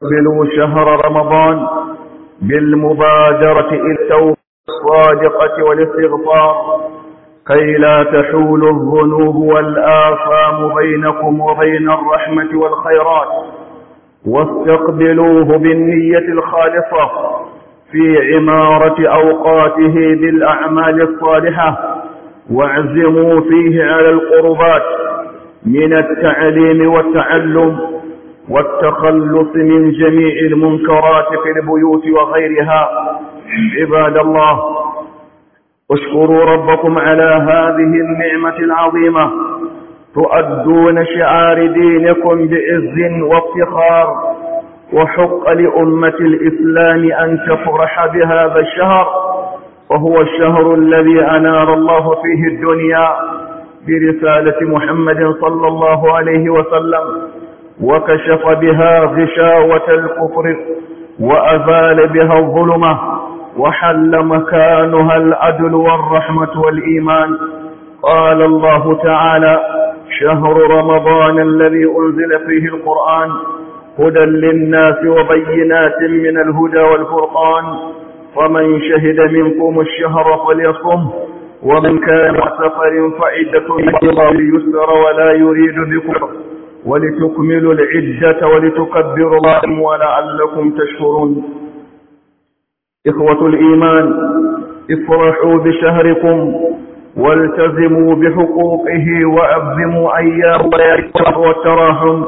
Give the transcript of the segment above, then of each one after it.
استقبلوا شهر رمضان بالمبادرة إلى التوبة الصادقة والاستغفار كي لا تحول الذنوب والآثام بينكم وبين الرحمة والخيرات واستقبلوه بالنية الخالصة في عمارة أوقاته بالأعمال الصالحة واعزموا فيه على القربات من التعليم والتعلم والتخلص من جميع المنكرات في البيوت وغيرها عباد الله اشكروا ربكم على هذه النعمة العظيمة تؤدون شعار دينكم بعز وافتخار وحق لأمة الإسلام أن تفرح بهذا الشهر وهو الشهر الذي أنار الله فيه الدنيا برسالة محمد صلى الله عليه وسلم وكشف بها غشاوة الكفر وأزال بها الظلمة وحل مكانها العدل والرحمة والإيمان قال الله تعالى شهر رمضان الذي أنزل فيه القرآن هدى للناس وبينات من الهدى والفرقان فمن شهد منكم الشهر فليصم ومن كان سفر فعدة الله يسر ولا يريد بكم ولتكملوا العدة ولتكبروا الله ولعلكم تشكرون إخوة الإيمان افرحوا بشهركم والتزموا بحقوقه وأبزموا أيام والتراحم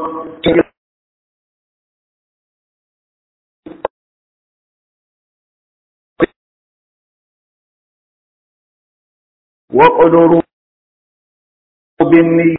وقدروا بالنية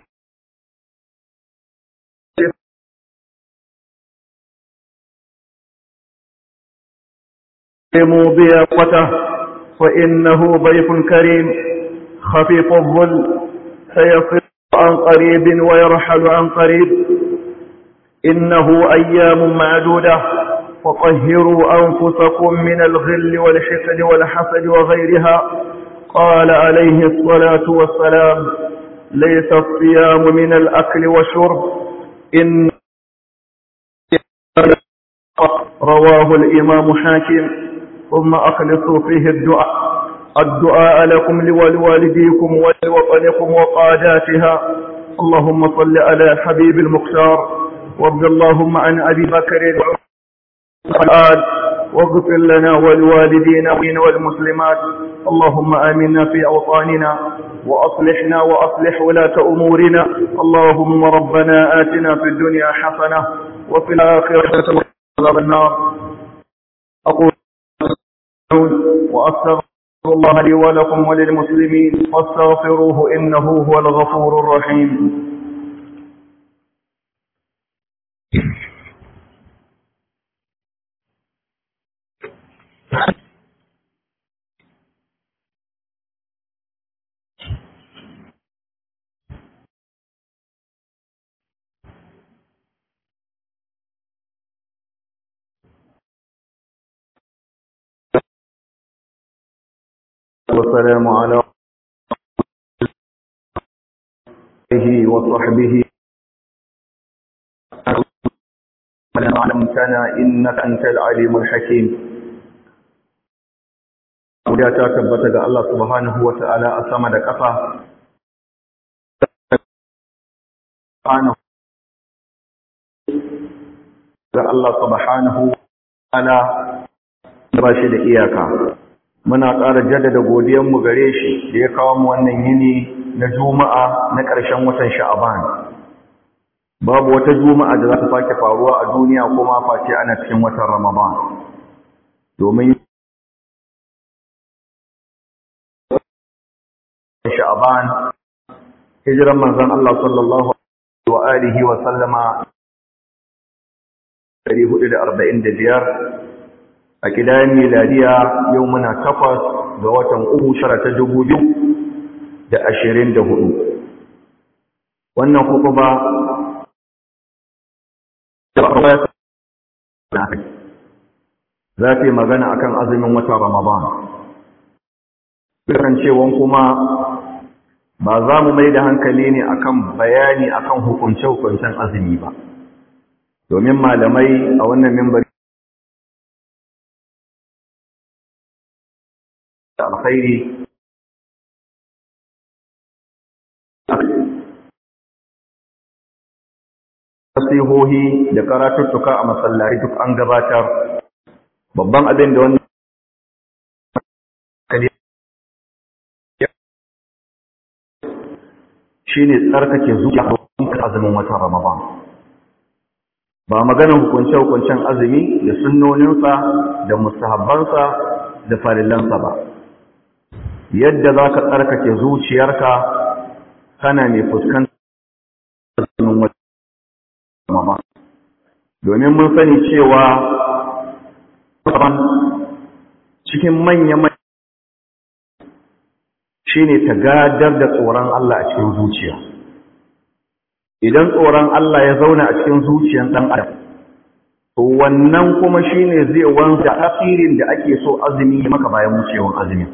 ضيافته فإنه ضيف كريم خفيف الظل سيصل عن قريب ويرحل عن قريب إنه أيام معدودة فطهروا أنفسكم من الغل والحقد والحسد وغيرها قال عليه الصلاة والسلام ليس الصيام من الأكل والشرب إن رواه الإمام حاكم ثم أخلصوا فيه الدعاء الدعاء لكم ولوالديكم ولوطنكم وقاداتها اللهم صل على حبيب المختار وارض اللهم عن أبي بكر والآل واغفر لنا ولوالدينا والمسلمات اللهم آمنا في أوطاننا وأصلحنا وأصلح ولاة أمورنا اللهم ربنا آتنا في الدنيا حسنة وفي الآخرة عذاب النار أقول وأستغفر الله لي ولكم وللمسلمين فاستغفروه إنه هو الغفور الرحيم والسلام على آله وصحبه علمتنا إنك أنت العليم الحكيم Guda ta tabbata ga Allah subhanahu wa ta'ala a sama da ƙasa, ga Allah subhanahu wa ta'ala ba shi da iyaka. muna ƙara jaddada godiyanmu gare shi da ya kawo mu wannan yini na juma'a na ƙarshen watan sha'aban babu wata juma'a da za ta sake faruwa a duniya kuma face ana cikin watan ramadan domin sha'aban hijiran manzon Allah sallallahu wa alihi wa sallama 445 a kidayen miladiya yau muna takwas ga watan uku shara ta dubu biyu da ashirin da hudu wannan kuku ba za ta yi magana akan azumin watan ramadan kasancewan kuma ba za mu mai da hankali ne akan bayani akan hukunce-hukuncen azumi ba domin malamai a wannan mimbari da alkhairi nasihohi da karatuttuka a masallaci duk an gabatar babban abin da wannan shine tsarkake zuciya a azumin watan Ramadan ba maganar hukunce-hukuncen azumi da sunnoninsa da mustahabbansa da farillansa ba yadda za ka tsarkake zuciyarka kana mai fuskantar azumin watan Ramadan domin mun sani cewa cikin manya shine ta gadar da tsoron Allah a cikin zuciya idan tsoron Allah ya zauna a cikin zuciyar ɗan adam to wannan kuma shine zai wanza tasirin da ake so azumi ya maka bayan wucewan azumin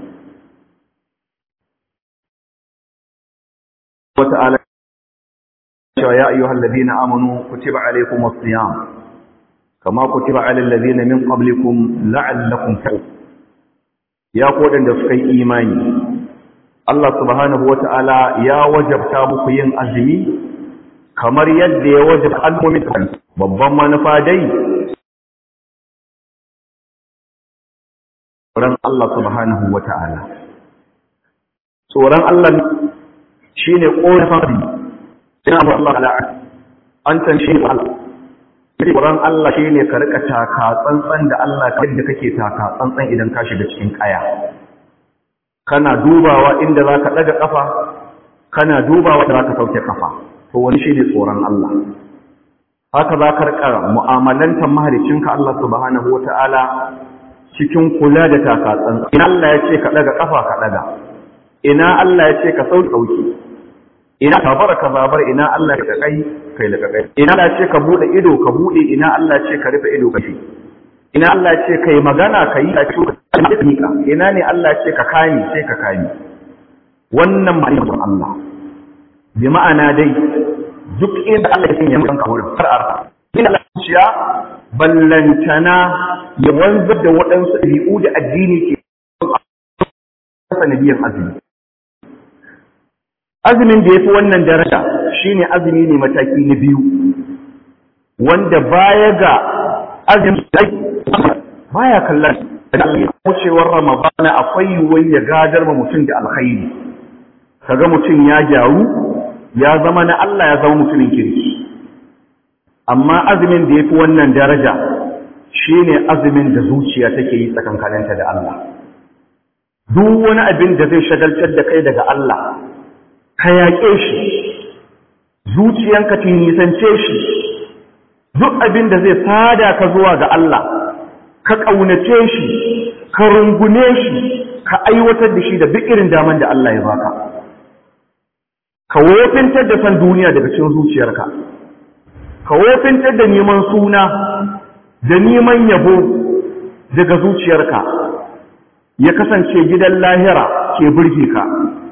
wata'ala cewa ya ayyuhal ladina amanu kutiba alaykumus siyam kama kutiba alal ladina min qablikum la'allakum taqun ya ko da suka yi imani Allah subhanahu wata'ala ya wajabta muku yin azumi kamar yadda ya wajaba al'ummin babban manufa dai tsoron Allah subhanahu wata'ala tsoron Allah shine korafin sai abu Allah ala an san shi Allah tsoron Allah shine ka rika taka tsantsan da Allah yadda kake taka tsantsan idan ka shiga cikin kaya kana dubawa inda zaka daga kafa kana dubawa da zaka sauke kafa to wani shine tsoron Allah haka za ka rika mu'amalantar mahalicinka Allah subhanahu wata'ala cikin kula da takatsan ina Allah ya ce ka daga kafa ka daga ina Allah ya ce ka sauke sauke ina ka bar ka zabar ina Allah ya kai kai da kai ina Allah ya ce ka bude ido ka bude ina Allah ya ce ka rufe ido ka shi ina Allah ya ce kai magana kai ka ci ka ina ne Allah ya ce ka kani sai ka kani wannan ma'anar Allah bi ma'ana dai duk inda Allah ya sanya maka wurin har arfa ina lafiya ballantana ya wanzar da waɗansu ɗabi'u da addini ke sanadiyan azumi azumin da ya fi wannan daraja shine azumi ne mataki na biyu wanda baya ga azumi baya kallon wucewar ramadana akwai yiwuwar ya gadar ma mutum da alkhairi kaga mutum ya gyaru ya zama na Allah ya zama mutumin kirki amma azumin da ya fi wannan daraja shine azumin da zuciya take yi tsakankaninta da Allah duk wani abin da zai shagaltar da kai daga Allah ka yaƙe shi zuciyanka ta nisance shi duk abin da zai sada ka zuwa ga Allah ka ƙaunace shi ka rungune shi ka aiwatar da shi da duk irin daman da Allah ya baka ka wofintar da san duniya daga cikin zuciyarka ka wofintar da neman suna da neman yabo daga zuciyarka ya kasance gidan lahira ke burge ka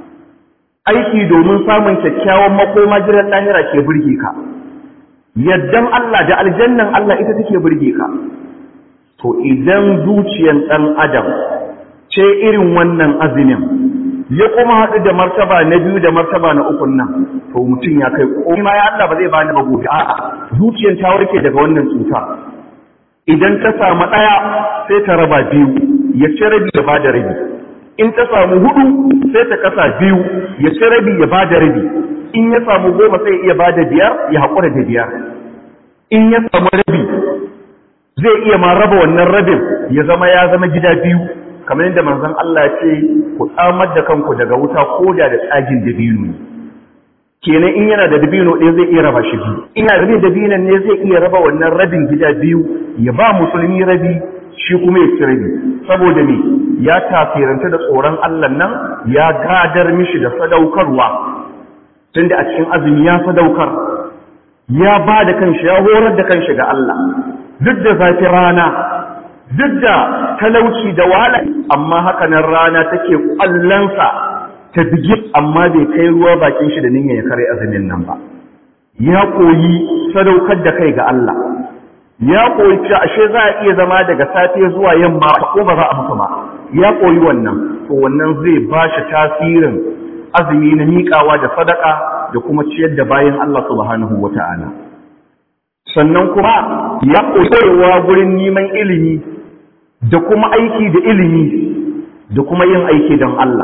aiki domin samun kyakkyawan makoma gidan lahira ke burge ka yaddan Allah da aljannan Allah ita take burge ka to idan zuciyan ɗan adam ce irin wannan azumin ya kuma haɗu da martaba na biyu da martaba na ukun nan to mutum ya kai komai ma ya Allah ba zai bani ba gobe a'a zuciyan ta warke daga wannan cuta idan ta samu ɗaya sai ta raba biyu ya ci rabi ya bada rabi in ta samu hudu sai ta kasa biyu ya ci rabi ya bada rabi in ya samu goma sai ya bada biyar ya haƙura da biyar in ya samu rabi zai iya ma raba wannan rabin ya zama ya zama gida biyu kamar yadda manzon Allah ya ce ku tsamar da kanku daga wuta koda da tsagin dabino ne kenan in yana da dabino ɗaya zai iya raba shi biyu in yana da dabinon ne zai iya raba wannan rabin gida biyu ya ba musulmi rabi shi kuma ya ci rabi saboda me ya tafiranta da tsoron Allah nan ya gadar mishi da sadaukarwa tunda a cikin azumi ya sadaukar ya ba da kanshi ya horar da kanshi ga Allah duk da zafi rana duk da talauci da wahala amma haka nan rana take kwallonsa ta bige amma bai kai ruwa bakin shi da niyyar ya kare azumin nan ba ya koyi sadaukar da kai ga Allah ya koyi cewa ashe za a iya zama daga safe zuwa yamma ko ba za a mutu ba ya koyi wannan to wannan zai ba shi tasirin azumi na miƙawa da sadaka da kuma ciyar da bayan Allah subhanahu wata'ala sannan kuma ya koyewa gurin neman ilimi da kuma aiki da ilimi da kuma yin aiki don Allah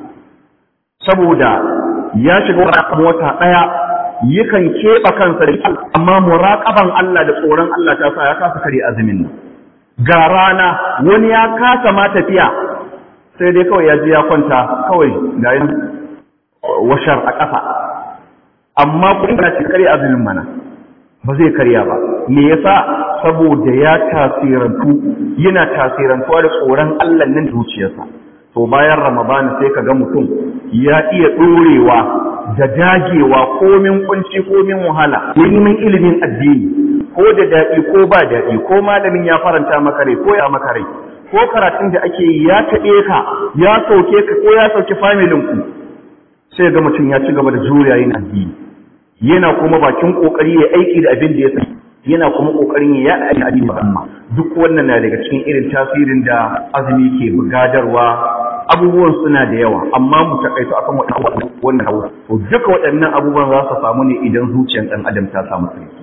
saboda ya shiga wata ɗaya yakan keɓe kansa da amma muraƙaban Allah da tsoron Allah ta sa ya kasa kare azumin nan ga rana wani ya kasa ma tafiya sai dai kawai ya je ya kwanta kawai ga yin washar a ƙasa amma kuɗin na ce kare azumin mana ba zai karya ba me yasa saboda ya tasirantu yana tasirantuwa da tsoron Allah nan zuciyarsa to bayan ramadana sai ka ga mutum ya iya ɗorewa da dagewa komin kunci komin wahala neman ilimin addini ko da daɗi ko ba daɗi ko malamin ya faranta maka rai ko ya maka rai ko karatun da ake yi ya taɓe ka ya sauke ka ko ya sauke familin ku sai ga mutum ya ci gaba da juriya yin addini yana kuma bakin kokari ya aiki da abin da ya sani yana kuma kokarin ya yaɗa addini ba amma duk wannan na daga cikin irin tasirin da azumi ke bugadarwa abubuwan suna da yawa amma mu takaito akan wannan hawa to duka waɗannan abubuwan za su samu ne idan zuciyar ɗan adam ta samu sarki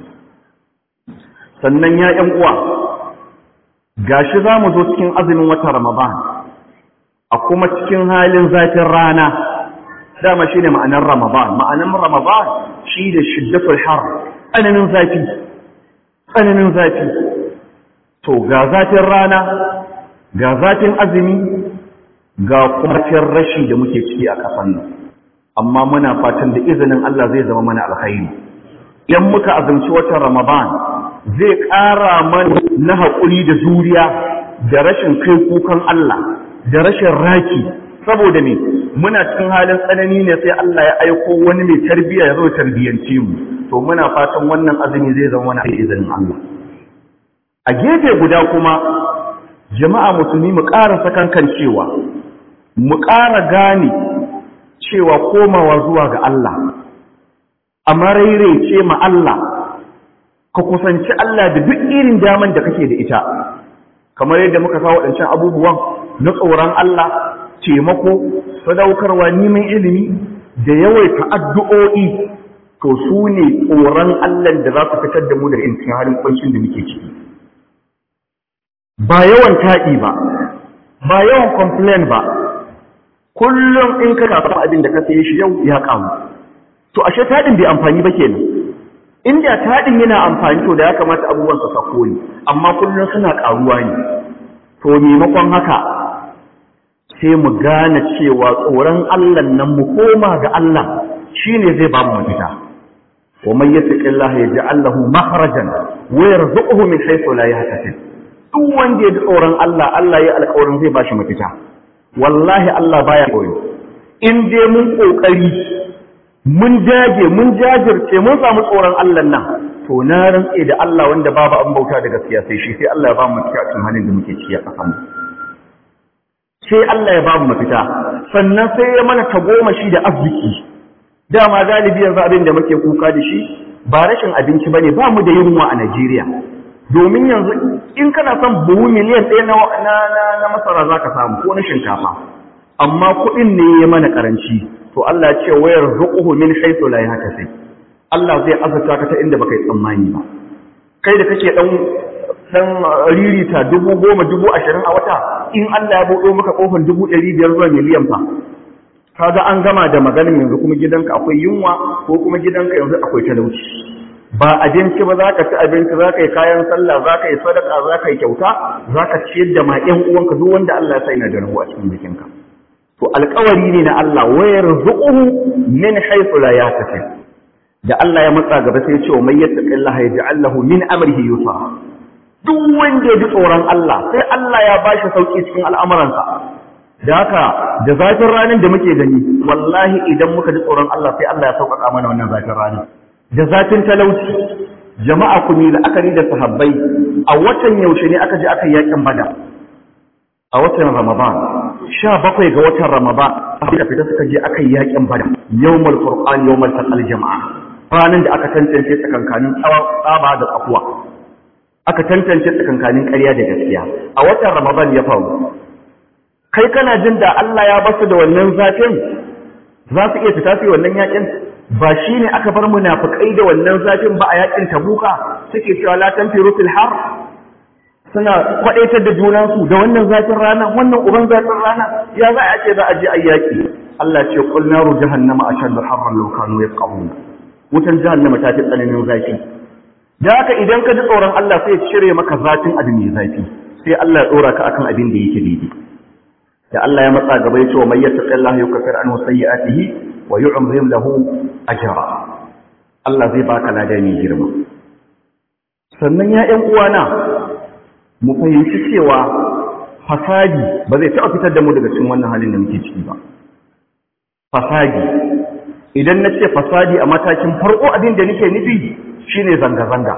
sannan ya ƴan uwa gashi za mu zo cikin azumin watan ramadan a kuma cikin halin zafin rana dama shi ne ma'anar ramadan ma'anar ramadan shi da shiddatul har tsananin zafi tsananin zafi to ga zafin rana ga zafin azumi ga kuma rashi da muke ciki a kasan nan amma muna fatan da izinin Allah zai zama mana alkhairi idan muka azumci watan Ramadan zai ƙara mana na haƙuri da juriya da rashin kai kukan Allah da rashin raki saboda me muna cikin halin tsanani ne sai Allah ya aiko wani mai tarbiyya ya zo tarbiyance mu to muna fatan wannan azumi zai zama mana da izinin Allah a gefe guda kuma jama'a musulmi mu ƙara sakankan cewa mu ƙara gane cewa komawa zuwa ga Allah a ce ma Allah ka kusanci Allah da duk irin daman da kake da ita kamar yadda muka kawo waɗancan abubuwan na tsoron Allah taimako sadaukarwa neman ilimi da yawaita addu'o'i to su ne tsoron Allah da za su fitar da mu da cikin halin kwancin da muke ciki ba yawan taɗi ba ba yawan complain ba kullum in ka kafa abin da ka saye shi yau ya kamu to ashe taɗin bai amfani ba kenan inda taɗin yana amfani to da ya kamata abubuwan su sako ne amma kullum suna ƙaruwa ne to maimakon haka sai mu gane cewa tsoron Allah nan mu koma ga Allah shine zai ba mu mafita wa man yattaqillaha yaj'al lahu makhrajan wa yarzuquhu min haythu la yahtasib duk wanda ya ji tsoron Allah Allah ya alƙawarin zai ba shi mafita wallahi Allah baya koyo in dai mun kokari mun dage mun jajirce mun samu tsoron Allah nan to na rantse da Allah wanda babu an bauta da gaskiya sai shi sai Allah ya ba mu mafita cikin halin da muke ciki a kasan sai Allah ya ba mu mafita sannan sai ya mana tagomashi da arziki dama galibi yanzu abin da muke kuka da shi ba rashin abinci bane ba mu da yunwa a Najeriya domin yanzu in kana son buhu miliyan ɗaya na masara za ka samu ko na shinkafa amma kuɗin ne ya mana ƙaranci to Allah ce wayar zuƙuhu min haitu la haka sai Allah zai azurta ka ta inda baka yi tsammani ba kai da kake ɗan ɗan ririta dubu goma dubu ashirin a wata in Allah ya buɗo maka ƙofar dubu ɗari biyar zuwa miliyan fa kaga an gama da maganin yanzu kuma gidanka akwai yunwa ko kuma gidanka yanzu akwai talauci ba abinci ba za ka ci abinci za ka yi kayan sallah za ka yi sadaka za ka yi kyauta za ka ciyar da ma ƴan uwanka duk wanda Allah ya sa yana da rabu a cikin jikinka to alƙawari ne na Allah wayar zuquhu min haythu la yahtasib da Allah ya matsa gaba sai ya ce wa may yattaqillaha yaj'al lahu min amrihi yusra duk wanda ya ji tsoron Allah sai Allah ya bashi sauki cikin al'amuransa da haka da zafin ranar da muke gani wallahi idan muka ji tsoron Allah sai Allah ya sauƙaƙa mana wannan zafin ranar da zafin talauci jama'a ku ne la'akari da sahabbai a watan yaushe ne aka je aka yakin bada a watan ramadan sha bakwai ga watan ramadan suka fita suka je aka yakin bada yawmal furqan yawmal taqal jama'a ranar da aka tantance tsakankanin tsaba da tsakuwa aka tantance tsakankanin ƙarya da gaskiya a watan ramadan ya faru kai kana jin da Allah ya basu da wannan zafin za su iya fita su wannan yakin ba shi ne aka bar munafikai da wannan zafin ba a yakin tabuka suke cewa la tanfiru fil har suna kwadaitar da junansu da wannan zafin rana wannan uban zafin rana ya za a ce za a je ayyaki Allah ce qul naru jahannama ashaddu harran law kanu yafqahun wutan jahannama ta fi tsananin zafi da haka idan ka ji tsoron Allah sai ya cire maka zafin abu mai zafi sai Allah ya dora ka akan abin da yake daidai da Allah ya matsa gaba ya ce wa may yattaqillaha yukaffir anhu sayyi'atihi wa yu'zim lahu ajra Allah zai baka lada mai girma sannan ya ƴan uwana mu fahimci cewa fasadi ba zai taɓa fitar da mu daga cikin wannan halin da muke ciki ba fasadi idan na ce fasadi a matakin farko abin da nake nufi shine zanga-zanga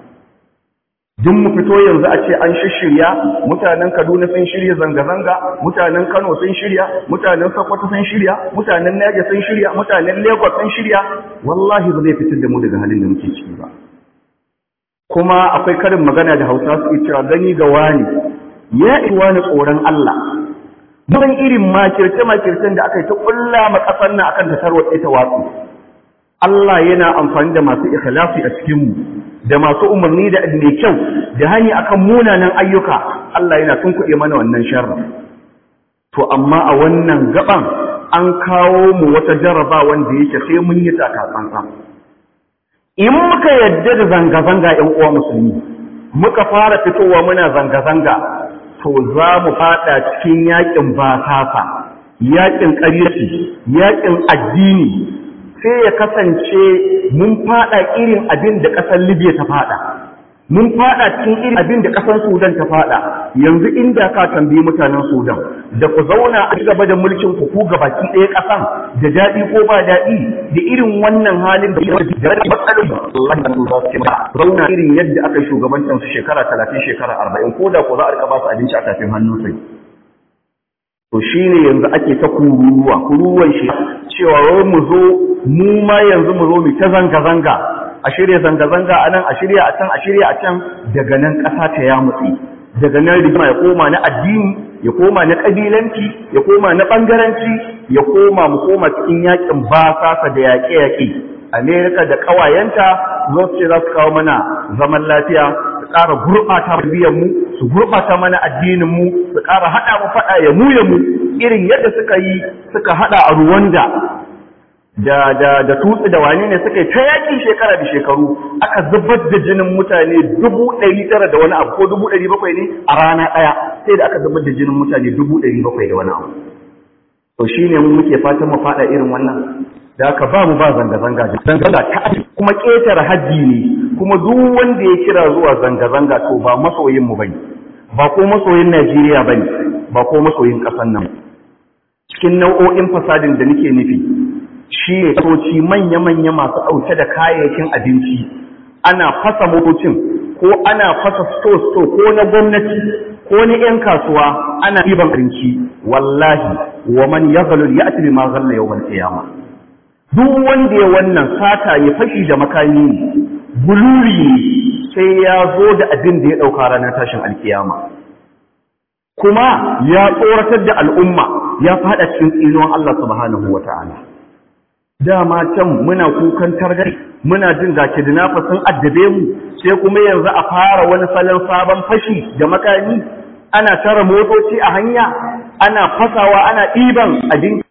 duk mu fito yanzu a ce an shirya mutanen Kaduna sun shirya zanga-zanga mutanen Kano sun shirya mutanen Sokoto sun shirya mutanen Niger sun shirya mutanen Lagos sun shirya wallahi ba zai fitar da mu daga halin da muke ciki ba kuma akwai karin magana da Hausa suke cewa gani ga wani ya iwa ni tsoron Allah don irin makirce makircen da aka yi ta kulla ma kasar nan akan ta tarwatse ta watsu Allah yana amfani da masu ikhlasi a cikin mu da masu umarni da mai kyau da hani akan munanan ayyuka Allah yana tunkuɗe mana wannan sharri to amma a wannan gaban an kawo mu wata jaraba wanda yake sai mun yi takatsantsa in muka yadda da zanga-zanga ‘yan uwa musulmi muka fara fitowa muna zanga-zanga to za mu fada cikin yakin basasa yakin ƙaryaci yakin addini sai ya kasance mun fada irin abin da ƙasar libya ta fada mun fada cikin irin abin da ƙasar sudan ta fada yanzu inda ka tambayi mutanen sudan da ku zauna a gaba da mulkin ku ku gabaki ɗaya ƙasan da daɗi ko ba daɗi da irin wannan halin da ya da matsalolin Allah ya za su ba zauna irin yadda aka shugabancin su shekara talatin shekara arba'in ko da ko za a rika ba su abinci a tafin hannu sai to shine yanzu ake ta kururuwa kururuwan shi cewa wai mu zo mu ma yanzu mu zo mu ta zanga-zanga a shirya zanga-zanga a nan a shirya a can a shirya a can daga nan ƙasa ta ya mutsi daga nan rigima ya koma na addini ya koma na ƙabilanci ya koma na ɓangaranci ya koma mu koma cikin yakin basasa da yaƙe-yaƙe amerika da ƙawayenta zo su ce za su kawo mana zaman lafiya su ƙara gurɓata mu su gurɓata mana addinin mu su ƙara haɗa mu faɗa ya mu ya mu irin yadda suka yi suka haɗa a ruwanda da da da tutsi da wane ne suka yi ta yakin shekara da shekaru aka zubar da jinin mutane dubu ɗari tara da wani abu ko dubu ɗari bakwai ne a rana ɗaya sai da aka zubar da jinin mutane dubu ɗari bakwai da wani abu to shi ne mu muke fatan mu faɗa irin wannan da aka ba mu ba zanga-zanga zanga-zanga ta kuma ƙetare hajji ne kuma duk wanda ya kira zuwa zanga-zanga to ba masoyin mu bane ba ko masoyin Najeriya bane ba ko masoyin ƙasar nan cikin nau'o'in fasadin da nake nufi shi ne toci manya-manya masu ɗauke da kayayyakin abinci ana fasa motocin ko ana fasa sto-sto ko na gwamnati ko na 'yan kasuwa ana ɗiban abinci wallahi wa man ya zalul ya ati ma zalla yau qiyama duk wanda ya wannan sata ya fashi da makami ne buluri ne sai ya zo da abin da ya ɗauka ranar tashin alkiyama kuma ya tsoratar da al'umma ya faɗa cikin tsinuwan Allah subhanahu wa ta'ala dama can muna kukan targari muna jin ga kidnapper sun addabe mu sai kuma yanzu a fara wani salon sabon fashi da makami ana tara motoci a hanya ana fasawa ana ɗiban abin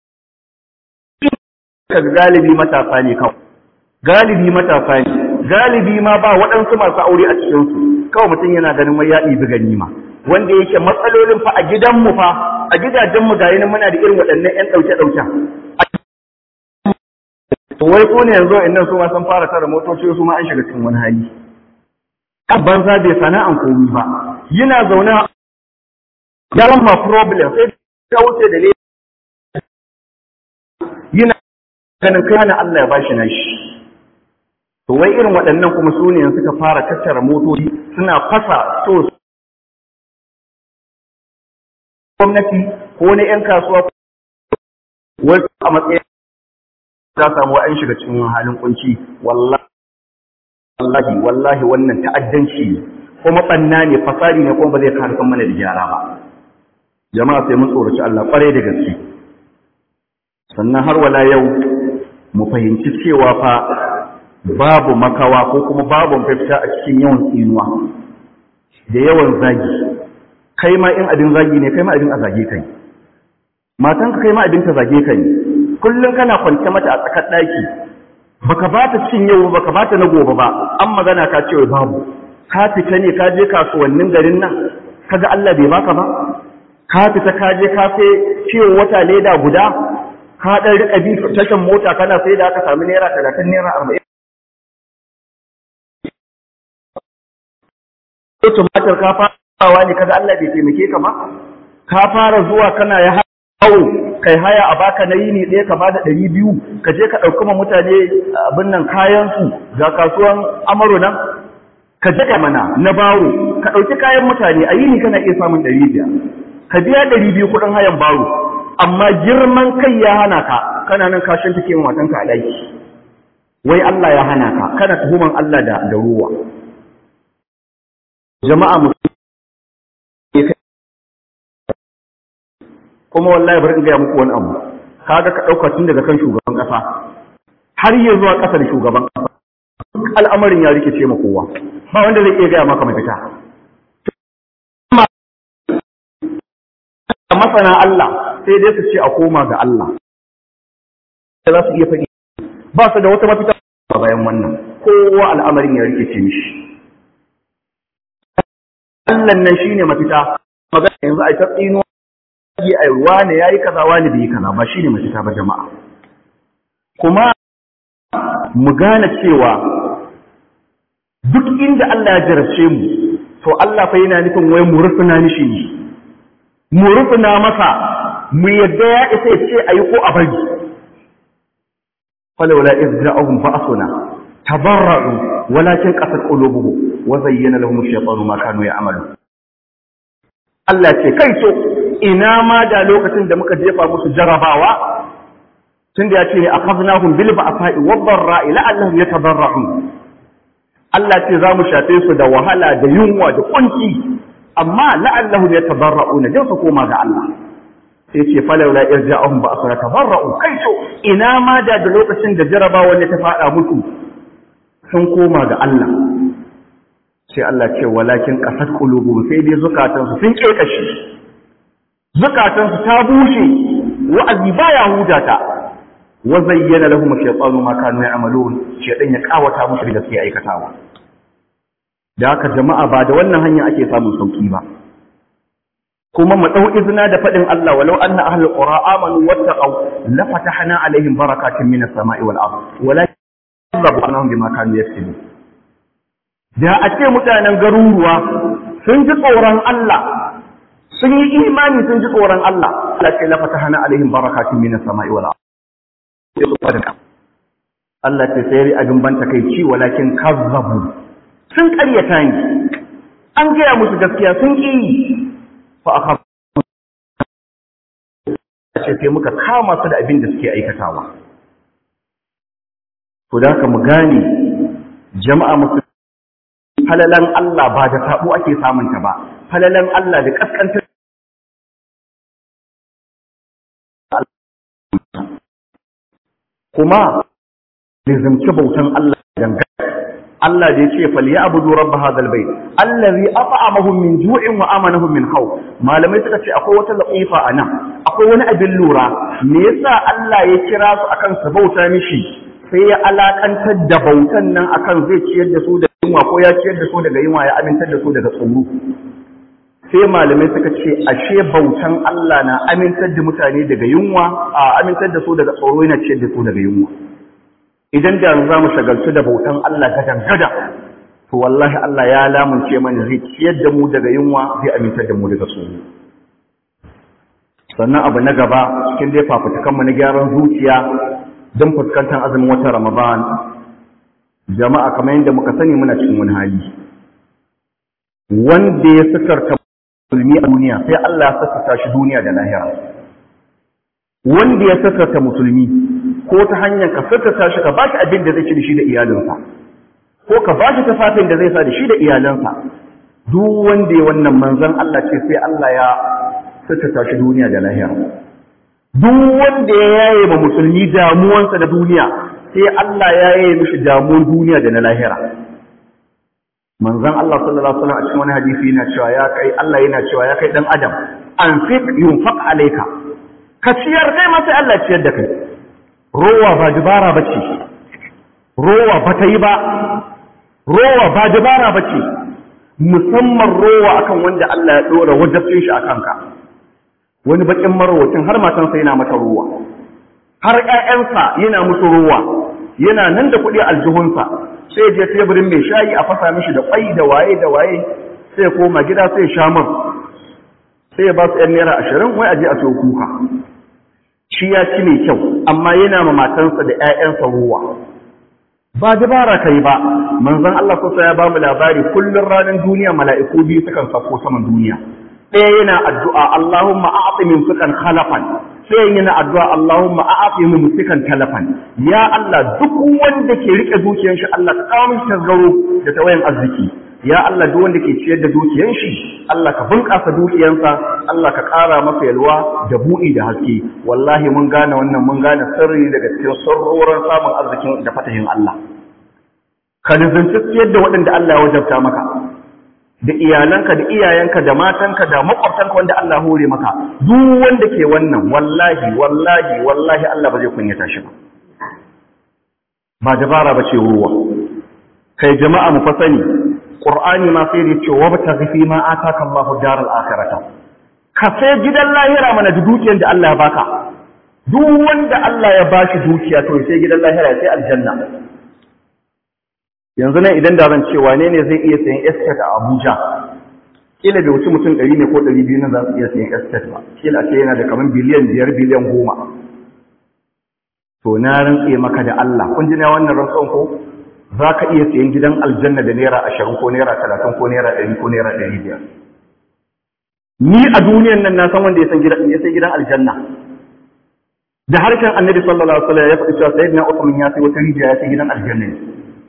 galibi matasa ne kawai galibi matasa ne galibi ma ba waɗansu masu aure a cikinsu kawai mutum yana ganin mai ya ɗibi ganima wanda yake matsalolin fa a gidanmu fa a gidajenmu ga yanin muna da irin waɗannan 'yan ɗauke-ɗauken wai ko ne yanzu innan su ma sun fara tara motoci su ma an shiga cikin wani hali banza bai sana'an komi ba yana zaune ya ma problem sai ta wuce da yana ganin kai hana Allah ya bashi nashi to wai irin waɗannan kuma su ne suka fara tattara motoci suna fasa so gwamnati ko na 'yan kasuwa wai a matsayin ta samu an shiga cikin halin kunci wallahi wallahi wallahi wannan ta'addanci ne kuma banna ne fasari ne kuma ba zai karfin mana da gyara ba jama'a sai mun tsoraci Allah kwarai da gaske sannan har wala yau mu fahimci cewa fa babu makawa ko kuma babu mafita a cikin yawan tsinuwa da yawan zagi kai ma in abin zagi ne kai ma abin a zage kai matanka kai ma abin ta zage kai kullum kana kwance mata a tsakar daki baka ba ta cin yau baka ba ta na gobe ba an magana ka ce babu ka fita ne ka je kasuwannin garin nan kaga Allah bai baka ba ka fita ka je ka sai ciwo wata leda guda ka dan rika bi tashan mota kana sai da aka sami naira 30 naira 40 ko tumatir ka farawa ne kaga Allah bai taimake ka ba ka fara zuwa kana ya hawo kai haya a baka na yini ɗaya ka bada ɗari biyu ka je ka ɗauki ma mutane abin nan kayan su ga kasuwan amaro nan ka je ka mana na baro ka ɗauki kayan mutane a yini kana iya samun ɗari biyar ka biya ɗari biyu kuɗin hayan baro amma girman kai ya hana ka kana nan ka shanta ke matanka a ɗaki wai Allah ya hana ka kana tuhuman Allah da da ruwa jama'a musulmi kuma wallahi bari in gaya muku wani abu kaga ka ɗauka tun daga kan shugaban ƙasa har yi zuwa ƙasa da shugaban ƙasa al'amarin ya rikice ma kowa ba wanda zai iya gaya maka mafita masana Allah sai dai su ce a koma ga Allah za su iya faɗi ba su da wata mafita bayan wannan kowa al'amarin ya rikice mishi Allah nan shine mafita magana yanzu ai ta tsino yi ai wani yayi kaza wani bai kaza ba shine mafita ba jama'a kuma mu gane cewa duk inda Allah ya jarabce mu to Allah fa yana nufin wai mu rufuna mishi ne mu rufuna masa mu yadda ya isa ya ce ayi ko a bari falawla iz ja'ahum ba'suna tabarra'u walakin qasat qulubuhum wa zayyana lahum ash-shaytanu ma kanu ya'malu Allah ce kai so ina ma da lokacin da muka jefa musu jarabawa tunda ya ce akhadnahum bil ba'sa'i wad dharra'i la'allahum yatadarra'un Allah ce za mu shafe su da wahala da yunwa da kunci amma la'allahum yatadarra'una dan su koma ga Allah sai ce falawla irja'ahum ba'suna tadarra'u kai so ina ma da da lokacin da jarabawa ne ta fada musu sun koma ga Allah sai Allah ce walakin qasat qulubuhum sai dai zukatansu sun kekashi zukatansu ta bushe wa'azi baya hudata wa zayyana lahum ash-shaytanu ma kanu ya'malun shaytan ya kawata musu da suke aikatawa da haka jama'a ba da wannan hanya ake samun sauki ba kuma mu dau izina da fadin Allah walau anna ahlul qura amanu wattaqaw la fatahna alaihim barakatin minas sama'i wal ard walakin kazzabu annahum bima kanu yaksubun da a ce mutanen garuruwa sun ji tsoron Allah sun yi imani sun ji tsoron Allah Allah ce la fatahna alaihim barakatin minas sama'i wal ard Allah ce sai abin banta kai ci walakin kazzabu sun ƙaryata ni an gaya musu gaskiya sun ƙi fa aka ce sai muka kama su da abin da suke aikatawa to da haka mu gane jama'a musu falalan Allah ba da sabo ake samunta ba falalan Allah da kaskantar kuma lizimci bautan Allah dangane Allah da ya ce fal ya'budu rabb hadha albayt allazi at'amahum min ju'in wa amanahum min khawf malamai suka ce akwai wata latifa anan akwai wani abin lura me yasa Allah ya kira su akan su bauta mishi sai ya alakantar da bautan nan akan zai ciyar da su da yunwa ko ya ciyar da su daga yunwa ya amintar da su daga tsoro sai malamai suka ce ashe bautan Allah na amintar da mutane daga yunwa a amintar da su daga tsoro yana ciyar da su daga yunwa idan da za mu shagaltu da bautan Allah gadan gada to wallahi Allah ya lamunce mana zai ciyar da mu daga yunwa zai amintar da mu daga tsoro sannan abu na gaba cikin dai fafutukan mu na gyaran zuciya don fuskantar azumin watan Ramadan jama'a kamar yadda muka sani muna cikin wani hali wanda ya sakarta musulmi a duniya sai Allah ya sakarta shi duniya da lahira wanda ya sakarta musulmi ko ta hanyar ka sakarta shi ka ba shi abin da zai ci da shi da iyalinsa ko ka ba shi tafafin da zai sa da shi da iyalansa duk wanda ya wannan manzon Allah ce sai Allah ya sata shi duniya da lahira duk wanda ya yaye ma musulmi damuwansa da duniya sai Allah ya yaye mishi damuwan duniya da na lahira manzon Allah sallallahu alaihi wasallam a cikin wani hadisi yana cewa ya kai Allah yana cewa ya kai dan adam anfiq yunfaq alayka ka ciyar kai ma sai Allah ciyar da kai rowa ba dubara bace rowa ba ta yi ba rowa ba dubara bace musamman rowa akan wanda Allah ya dora wajabcin shi akan ka wani bakin marwacin har matansa yana mata rowa har ƴaƴansa yana musu rowa yana nan da kuɗi aljihunsa sai je teburin mai shayi a fasa mishi da kwai da waye da waye sai koma gida sai sha man sai ya ba su 'yan naira ashirin wai aje a sau kuka shi ya ci mai kyau amma yana ma matansa da 'ya'yansa ruwa ba dabara kai ba manzon Allah kusa ya ba mu labari kullun ranar duniya mala'iku biyu sukan sako saman duniya ɗaya yana addu'a Allahumma a'ti min sukan khalafan sai yana addu'a Allahumma a'ti min sukan talafan ya Allah duk wanda ke rike dukiyar shi Allah ka kawo mishi tasgaro da tawayan arziki ya Allah duk wanda ke ciyar da dukiyar shi Allah ka bunƙasa dukiyarsa Allah ka ƙara masa yalwa da buɗi da haske wallahi mun gane wannan mun gane sirri daga cikin sirrorin samun arzikin da fatahin Allah ka nizanci ciyar da waɗanda Allah ya wajabta maka da iyalanka da iyayenka da matanka da makwabtanka wanda Allah hore maka duk wanda ke wannan wallahi wallahi wallahi Allah ba zai kunyata shi ba ba dabara ba ce ruwa kai jama'a mu fa sani qur'ani ma sai da ce wa bataghi fi ma ataka Allahu daral akhirata ka sai gidan lahira mana da dukiyar da Allah ya baka duk wanda Allah ya bashi dukiya to sai gidan lahira sai aljanna yanzu nan idan da zan ce wane ne zai iya sayan estate a Abuja kila bai wuce mutum 100 ne ko 200 nan za su iya sayan estate ba kila ce yana da kaman biliyan 5 biliyan 10 to na rantse maka da Allah kun ji na wannan rantsuwan ko za ka iya sayan gidan aljanna da naira 20 ko naira 30 ko naira 100 ko naira 500 ni a duniyan nan na san wanda ya san gidan ya sai gidan aljanna da harshen annabi sallallahu alaihi wasallam ya faɗi cewa sayyidina Uthman ya sai wata rijiya ya sai gidan aljanna ne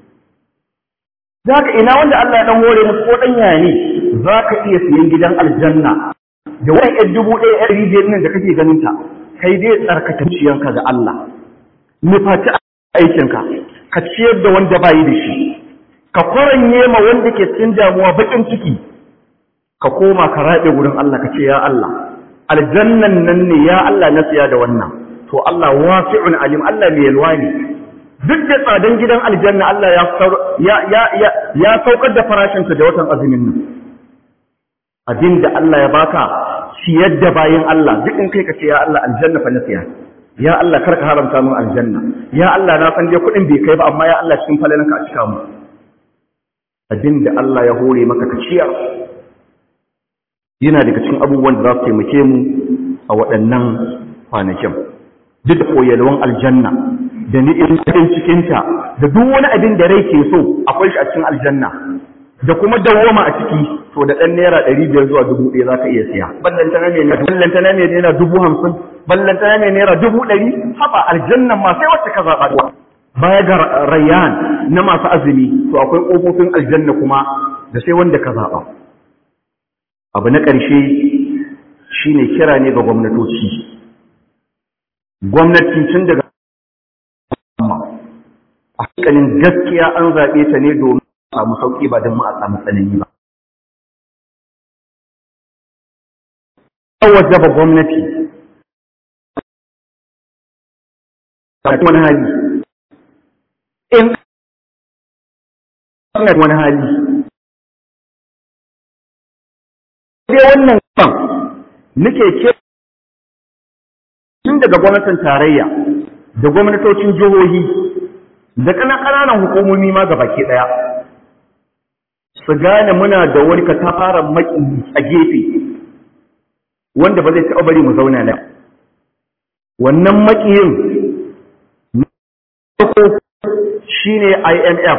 zaka ina wanda Allah ya dan hore musu ko dan yaya ne zaka iya siyan gidan aljanna da wani ɗan dubu ɗaya ɗan rijiyar nan da kake ganin ta kai dai tsarkake ciyanka ga Allah nufaci aikinka ka ciyar da wanda bayi da shi ka kwaranye ma wanda ke cikin damuwa bakin ciki ka koma ka raɗe wurin Allah ka ce ya Allah aljannan nan ne ya Allah na siya da wannan to Allah wasi'un alim Allah mai yalwa ne duk da tsadan gidan aljanna Allah ya ya ya saukar da farashinsa da watan azumin nan abin da Allah ya baka ciyar da bayin Allah duk in kai ka ce ya Allah aljanna fa na siya ya Allah kar ka haramta min aljanna ya Allah na san dai kuɗin bai kai ba amma ya Allah cikin falalanka a cika mu abin da Allah ya hore maka ka ciyar yana daga cikin abubuwan da za su taimake mu a waɗannan kwanakin duk da koyalwan aljanna da ni'imomin cikinta da duk wani abin da rai ke so akwai shi a cikin aljanna da kuma dawwama a ciki to da ɗan naira ɗari biyar zuwa dubu ɗaya za ka iya siya ballanta na mai ballanta na mai naira dubu hamsin ballanta na mai naira dubu ɗari haɓa aljannan ma sai wacce ka zaɓa baya ga rayyan na masu azumi to akwai ƙofofin aljanna kuma da sai wanda ka zaɓa abu na ƙarshe shine kira ne ga gwamnatoci gwamnati tun daga a hankalin gaskiya an zaɓe ta ne domin a samu sauƙi ba don mu a samu tsanani ba wajaba gwamnati wani hali in wani hali dai wannan ban nake ke tun daga gwamnatin tarayya da gwamnatocin jihohi da ƙananan hukumomi ma ga baki ɗaya su gane muna da wani katafaren maki a gefe wanda ba zai taɓa bari mu zauna nan wannan makiyin farko shine IMF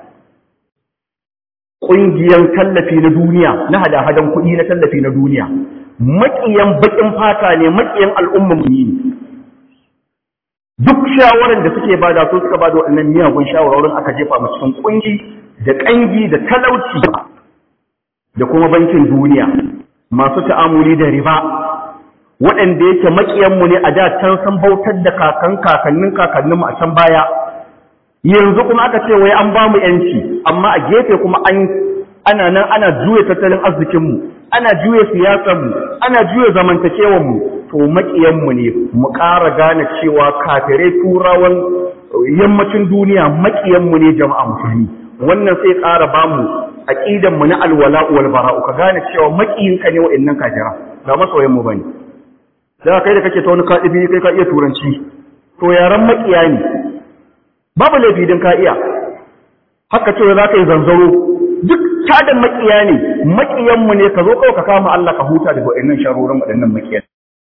ƙungiyar tallafi na duniya na hada-hadan kuɗi na tallafi na duniya maƙiyan baƙin fata ne maƙiyan al'ummar ne duk shawarar da suke bada su suka bada waɗannan miyagun shawarorin aka jefa mu cikin ƙungi da ƙangi da talauci da kuma bankin duniya masu ta'amuli da riba waɗanda yake maƙiyanmu ne a da can san bautar da kakan kakannin kakanninmu a can baya yanzu kuma aka ce wai an ba mu yanci amma a gefe kuma an ana nan ana juya tattalin arzikinmu ana juya siyasarmu ana juya zamantakewarmu to maƙiyanmu ne mu ƙara gane cewa kafirai turawan yammacin duniya maƙiyanmu ne jama'a musulmi wannan sai ƙara ba mu aƙidanmu na alwala wal bara'u ka gane cewa maƙiyinka ne wa'annan kafira ba masoyanmu bane da kai da kake ta wani kaɗibi kai ka iya turanci to yaran maƙiya ne babu laifi din ka iya haka cewa za ka yi zanzaro duk tadan makiya ne makiyanmu ne ka zo kawai ka kama Allah ka huta daga waɗannan sharorin waɗannan makiyan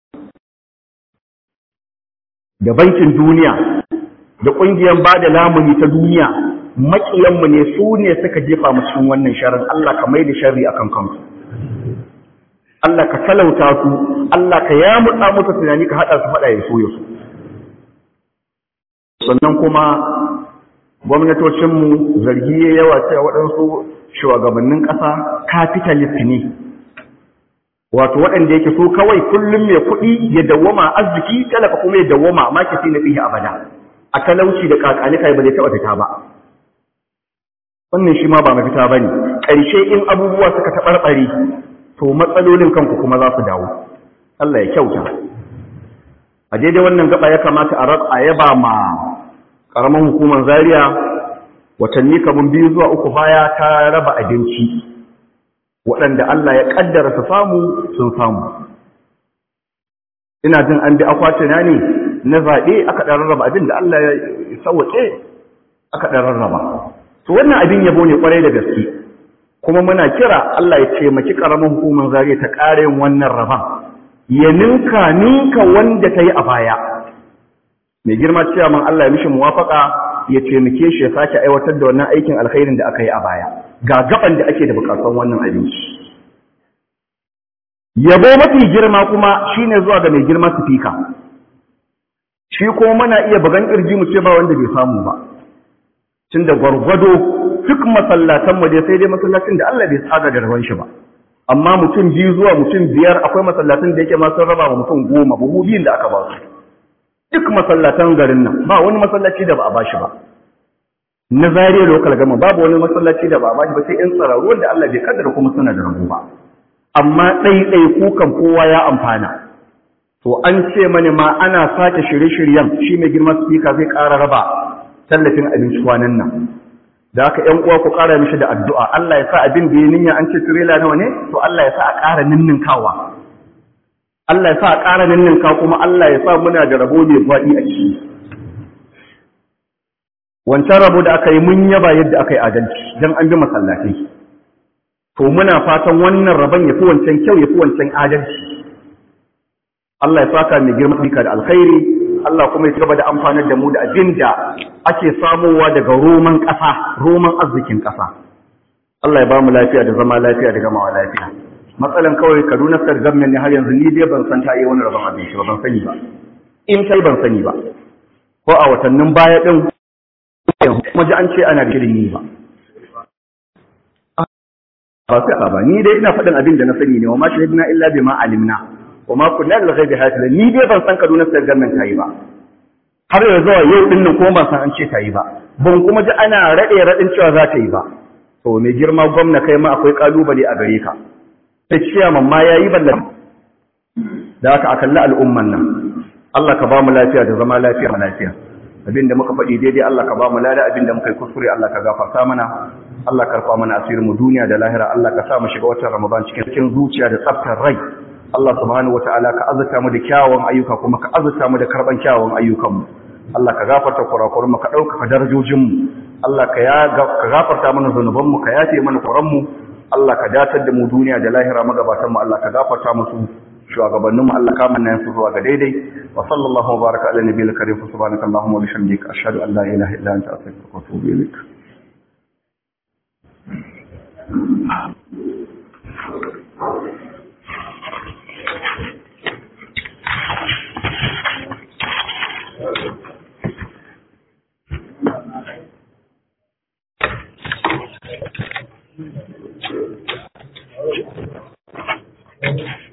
da bankin duniya da ƙungiyar ba da lamuni ta duniya makiyanmu ne su ne suka jefa mu cikin wannan sharar Allah ka mai da sharri akan kansu Allah ka talauta su Allah ka yamutsa musu tunani ka haɗa su faɗa ya so ya so sannan kuma gwamnatocinmu zargi ya yawa cewa waɗansu shugabannin ƙasa capitalist ne wato waɗanda yake so kawai kullum mai kuɗi ya dawwama arziki talaka kuma ya dawwama makisi na fiye abada a talauci da kakanika ba zai taɓa fita ba wannan shi ma ba mafita ba ne ƙarshe in abubuwa suka taɓarɓare to matsalolin kanku kuma za su dawo Allah ya kyauta a daidai wannan gaba ya kamata a yaba ma ƙaramin hukumar zaria watanni kamar biyu zuwa uku baya ta raba abinci waɗanda Allah ya ƙaddara su samu sun samu ina jin an bi akwatina ne na zaɓe aka ɗan rarraba abin da Allah ya sauwaƙe aka ɗan rarraba to wannan abin yabo ne ƙwarai da gaske kuma muna kira Allah ya taimaki ƙaramin hukumar zaria ta ƙara yin wannan raban ya ninka ninka wanda ta yi a baya mai girma cewa man Allah ya mishi muwafaka ya taimake shi ya sake aiwatar da wannan aikin alkhairin da aka yi a baya ga gaban da ake da bukatun wannan abinci yabo mafi girma kuma shine zuwa ga mai girma sifika shi kuma muna iya bugan kirji mu ce ba wanda bai samu ba tunda gwargwado duk masallatan mu dai sai dai masallacin da Allah bai tsaga da rawan shi ba amma mutum biyu zuwa mutum biyar akwai masallatan da yake ma sun raba wa mutum goma buhu biyun da aka ba su duk masallatan garin nan ba wani masallaci da ba a bashi ba na zariya lokal gama babu wani masallaci da ba a bashi ba sai in tsararru wanda Allah bai kaddara kuma suna da rabu ba amma ɗaiɗai kukan kowa ya amfana to an ce mani ma ana sake shirye-shiryen shi mai girma speaker zai ƙara raba tallafin abinci kwanan nan da haka ƴan uwa ku ƙara mishi da addu'a Allah ya sa abin da ya ninya an ce tirela nawa ne to Allah ya sa a ƙara ninninkawa Allah ya sa a ƙara ninninka kuma Allah ya sa muna da rabo mai faɗi a ciki. Wancan rabo da aka yi mun yaba yadda aka yi adalci don an bi masallatai. To muna fatan wannan rabon ya fi wancan kyau ya fi wancan adalci. Allah ya saka mai girma da alkhairi, Allah kuma ya gaba da amfanar da mu da abin da ake samowa daga roman ƙasa, roman arzikin ƙasa. Allah ya ba mu lafiya da zama lafiya da gamawa lafiya. matsalan kawai kaduna state government ne har yanzu ni dai ban san ta yi wani rabon abinci ba ban sani ba in sai ban sani ba ko a watannin baya din kuma ji an ce ana da shirin yi ba ba sai ba ni dai ina faɗin abin da na sani ne wa ma shahidna illa bima alimna wa ma kunna lil ghaibi hafizan ni dai ban san kaduna state government ta yi ba har yanzu zuwa yau din nan kuma ban san an ce ta yi ba ban kuma ji ana raɗe raɗin cewa za ta yi ba to mai girma gwamna kai ma akwai kalubale a gare ka ta ciyaman ma ya yi ballan da aka a kalli al'umman nan Allah ka ba mu lafiya da zama lafiya ma lafiya abinda muka faɗi daidai Allah ka ba mu lada abinda muka yi kuskure Allah ka gafarta mana Allah ka rufa mana asirin mu duniya da lahira Allah ka sa mu shiga watan Ramadan cikin cikin zuciya da tsaftar rai Allah subhanahu wataala ka azurta mu da kyawun ayyuka kuma ka azurta mu da karban kyawun ayyukan mu Allah ka gafarta kurakuran mu ka ɗaukaka darajojin mu Allah ka gafarta mana zunuban mu ka yafe mana kuran mu Allah ka datar da mu duniya da lahira magabatan mu Allah ka gafarta musu shugabanninmu Allah ka manna su zuwa ga daidai wa sallallahu wa baraka ala nabiyil karim subhanaka allahumma wa bihamdika ashhadu an la ilaha illa anta astaghfiruka wa atubu ilaik Thank you.